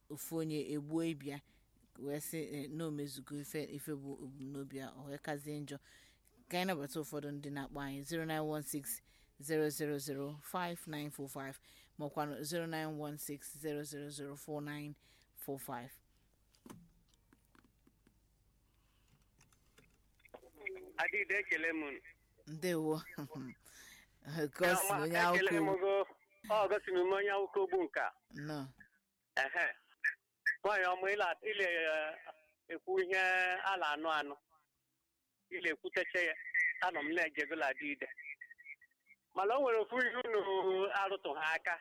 ofu onye egbuo ibia wee sị eh, na omezugo ife ife bụ ebumnobi a o wee kazie njọ ka anyị nabata ụfọdụ ndị na-akpọ anyị 0916 0005945 makwanụ 0916 0004945 adịghị ekele m ndewo gosi onye ekele m akwụkwọ go ọ gosiri m onye akwụkwọ ogbu nka nọ ehe nwaanyị ọmụ ile ile eh, ekwu ihe a na-anụ anụ ile ekwuteche ya anọ m na-ejegola dị ide mana o nwere ofu ihe unu arụtụ ha aka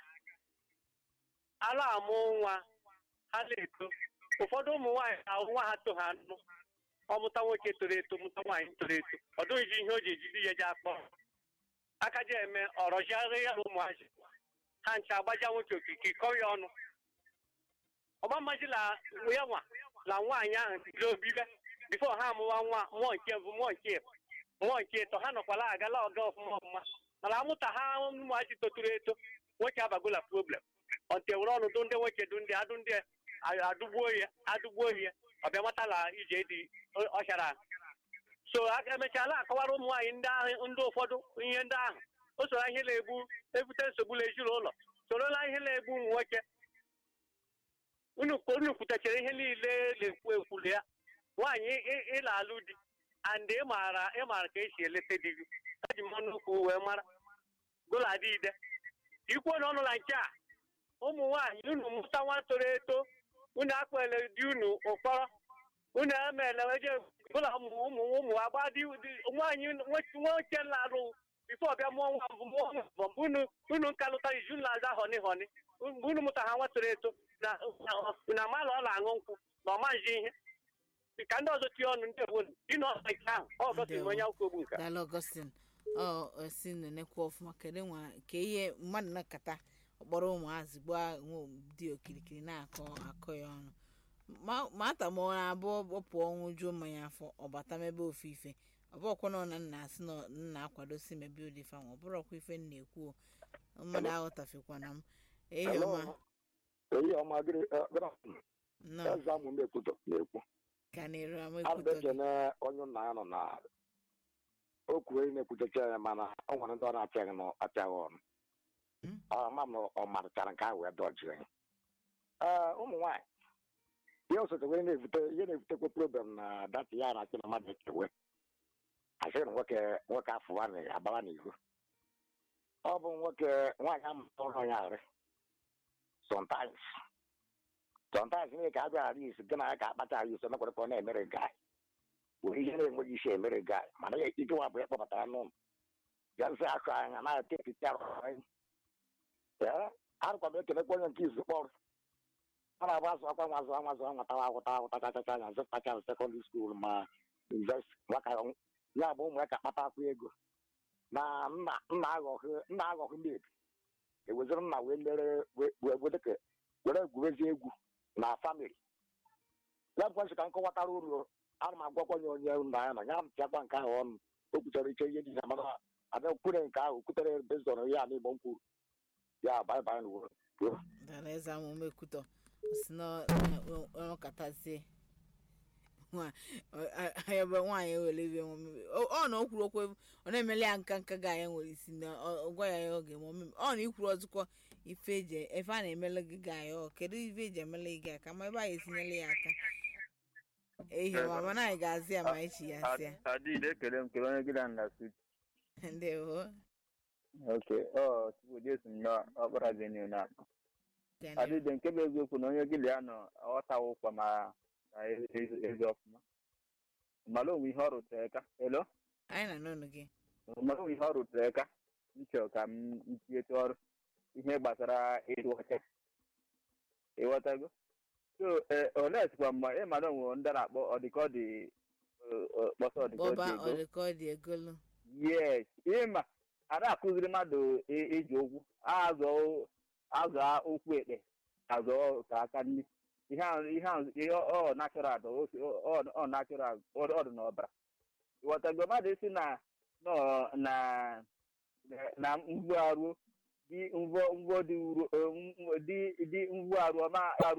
ala amụ nwa ha na-eto ụfọdụ ụmụ nwaanyị ahụ nwa ha to ha anụ ọmụta nwoke toro eto mụta nwaanyị toro eto ọ dụghịzi ihe o ji ejide ya ji akpọ aka ji eme ọrọjiarị ya na ụmụazị ha ncha agbaja nwoke okike kọọ ya ọnụ ọgba mmajila ya nwa na nwaanyị ahụ tiri obibe bifo ha amụwa nwa mmụọ nke mbụ mmụọ nke ịbụ, mmụọ nke ịtọ ha nọkwala agala ọga ọfụma ọfụma mana amụta ha ụmụazị toturu eto nwoke abagola problem ọ tewere ọnụ dụ ndị nwoke dụ ndị adụ ndị adụgbuo ya adụgbuo ya ọbịa matala ije dị ọchara so a emechala akọwara ụmụ nwaanyị ndị ahụ ndị ụfọdụ ihe ndị ahụ o soro ihe na-egbu ebute nsogbu n'ezinụlọ sorola ihe na-egbu ụmụ nwoke unu unu kwutechara ihe niile na-ekwu ekwulu ya nwaanyị ị- ị na-alụ di and ị maara ị maara ka esi eleta di gị eji m ọnụ ukwu wee mara goladị ide ikwuo na ọnụ na nke a ụmụ nwaanyị unu mụta nwa toro eto unu akpele di unu ụkpọrọ unu emeela eje gụla ụmụ ụmụ ụmụ agba di di- nwaanyị nwe- nwoke na-alụ bifo ọbịa mụọ nwa mbụ mụọ nwa mbụ mgbe unu unu nka lụtara izu na-aza họni họni mgbe unu mụta ha nwa toro eto na na mala ọ na-aṅụ nkwụ na ọma nji ihe ka ndị ọzọ tinye ọnụ ndị obodo dị n'ọha nke ahụ ọ gosiri m onye akwụkwọ ogbu nka daalụ ọgọstin ọ osi nenekwa ọfụma kedu nwa ka ihe mmadụ na-akata ọkpọrọ ụmụazị gbaa nwa dị okirikiri na-akọ akọ ya ọnụ Ma- mata ma ọ na-abụ ọ pụọ nwụjuo mmanya afọ ọbata mebe ofu ife ọ bụrọkwa na ọ na nna asị na nna akwadosi mebe ụdị ife ahụ ọ bụrọkwa ife m na-ekwu o. mmadụ aghọtafekwana m ehi ọma eyi ọma gịrị nọ eze amụ m ekwutọ na-ekwu ka na-eru ama abụ ekwutọ gị ekene onye nna ya nọ na o kwuru enyi na-ekwutecha ya mana ọ nwere ndị ọ na-apịaghị na apịaghị ọnụ Hmm? ama m na ọ marịchara nke ahụ wee dọjie ya ee ụmụ nwaanyị ihe osote wee na-ebute ihe na-ebutekwa problem na data ya na-achị na mmadụ ekewe asị na nwoke nwoke afụwa na abawa n'ihu ọ bụ nwoke nwaanyị amụta ụlọ ya arị sometimes sometimes ihe ka a bịara isi gị na ya ka akpata ara isi mekwere ka ọ na-emere gai were ihe na-enweghị isi emere gai mana ya ikewa bụ ịkpọpụtara n'ụlọ bịazi akụ anya na-etepịta arụkwa m ekelekwa onye nke izu kpọrọ a na-agba azụ akwa nwa azụ nwa azụ nwatawa akwụta akwụta chachacha anya zụtacha sekọndịrị skuul ma invest nwaka ya bụ ụmụ ya ka kpata akwa ego na nna nna aghọghị nna aghọghị mebi eweziri nna wee lere wee wedeke were egwurezi egwu na famili ya bụkwa nsị ka nkọwatara uru ana m agwakwa ya onye nna ya na ya mpịakwa nke ahụ ọnụ o kwutere ike ihe dị na mana ada kwure nke ahụ kwutere bezon ya na igbo m kwuru ya baịbaị na uwe dara eze amụma ekwutọ si na ọkatazie ebe nwaanyị ewere ibe nwe ọ na o kwuru okwu ọ na-emeli ya nka nka ga ya nwere isi na ọ gwa ya ya oge ma ọ ọ na ikwuru ọzụkọ ife eji efe a na-emele gị ga ya ọ kedu ife eji emele gị aka ma ebe a ga-etinyela ya aka ehi ma mana anyị ga-azị ya ma echi ya sị ya adịghị ekele m kele onye gị na nna sut ndewo oke ọ tupu jesu nnọọ ọkpara gị n'ihu na Daniel. adịdị nke bụ eziokwu na onye gịlị ya nọ ọghọtawa ụkwa ma na ezi ezi ọfụma mara onwe ihe ọ rụtere ka elo anyị na n'ọnụ gị mara onwe ihe ọ rụtere ka nchọ ka m ntinyete ọrụ ihe gbasara ịdụ ọcha ịghọtago so ole sikwa mma ịmara onwe ndị a na-akpọ ọdịkọdị kpọsọ bọba ọdịkọdị ego ọdịka ọ dị egolu yes ịma a na-akụziri mmadụ i- iji ụkwụ azụ azụ ụkwụ ekpe azụ ka aka nri ihe ahụ ihe ahụ ihe ọ natural dị, o- ọ- ọ natural ọ ọ dị n'ọbara ịghọtago mmadụ isi na nọ na na mvu arụ dị mvọ mvọ dị uru dị dị mvu arụ ọma arụ